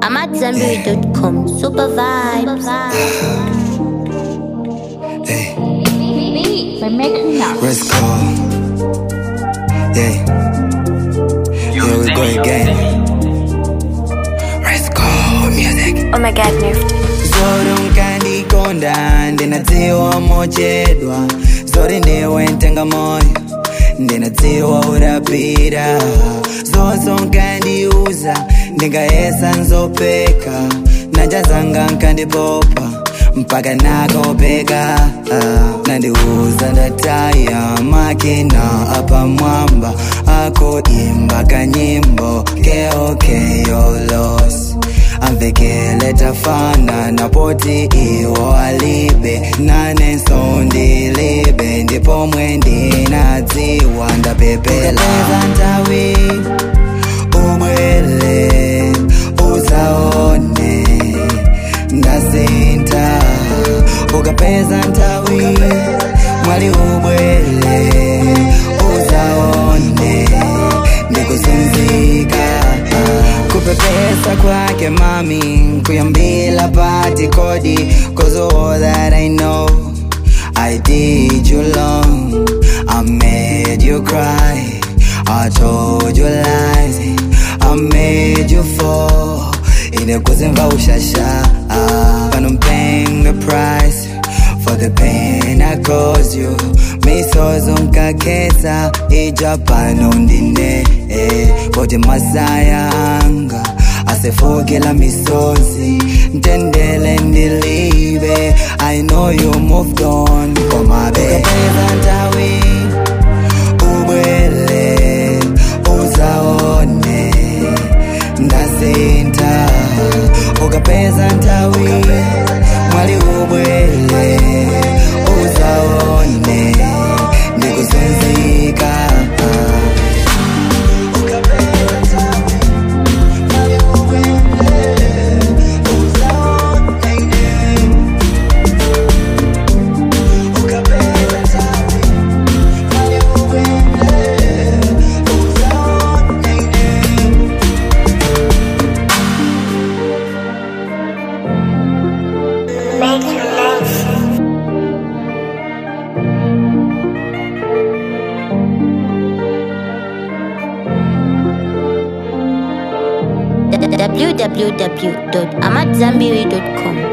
I'm at Zenberry.com. Super vibes. Hey, By making up. rest call. Yeah. Here we go again. Rest call music. Oh my god, Nerf. Zoro nkandikonda ndinadziwa mochedwa zori ndiwe ntenga moyo ndinadziwa urapira zonso nkandiuza ndingayesa nzopeka najazanga nkandipopa mpaka nakopeka ah, nandiuza ndataya makina apamwamba akoimba kanyimbo keokeyolos amvekele tafana napoti iwo alibe nanensondilibe ndipo mwendinadziwa ndapepela ntawi ubwele uzaone ndasinta ukapeza ntawi mwali ubwele uzaone ndikusunzika kupepesa kwake mami kuyambila pati kodi cause all that I know I did you long I made you cry I told you lies I made you fall inekuzimva ushasha But I'm paying the price for the pain I caused you misozo nkakhetha ijapano ndine eh, kodwa masaya anga asefukela misozi ntendele ndilibe I know you moved on komabe ntawi ubwele uzaone ndasinta ukapeza ntawi mwali ubwele uzaone ndikusunzika www.amatzambiri.com.